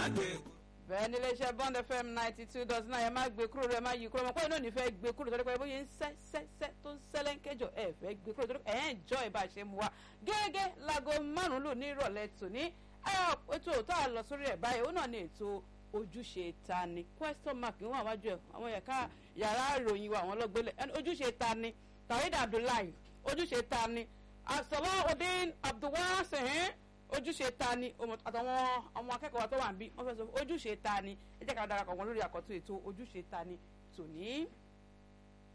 gbé bẹ́ẹ̀ ni iléeṣẹ́ bond fm ninety two dot nine ẹ má gbé kúrò rẹ má yí kúrò mọ̀ pé iná ò ní fẹ́ gbé kúrò torí pé bóyá ń sẹ́ sẹ́ sẹ́ tó ń sẹ́lẹ̀ ń kéjọ ẹ fẹ́ gbé kúrò torí ẹ̀ ń jọ ìbá ṣe mu wa gẹ́gẹ́ láago márùn-ún lò ní ìrọ̀lẹ́ tòní ẹ ètò tá a lọ sórí ẹ̀ báyìí ó náà ní ètò ojúṣe ta ni question mark ń wà wájú ẹ àwọn ẹ̀ka yàrá ìròyìn wa àwọn ọlọ́gbẹ́lẹ̀ ẹni ojúṣe ta ni tawhid abdullahi ojúṣe ta ni asalaudeen abdulwasihin ojúṣe ta ni àtàwọn ọmọ akẹ́kọ̀ọ́ tó wà ń bí wọ́n fẹ́ sọ ojúṣe ta ni ẹ jẹ́ ká darapọ̀ wọn lórí àkọ́tún ètò ojúṣe ta ni tòní.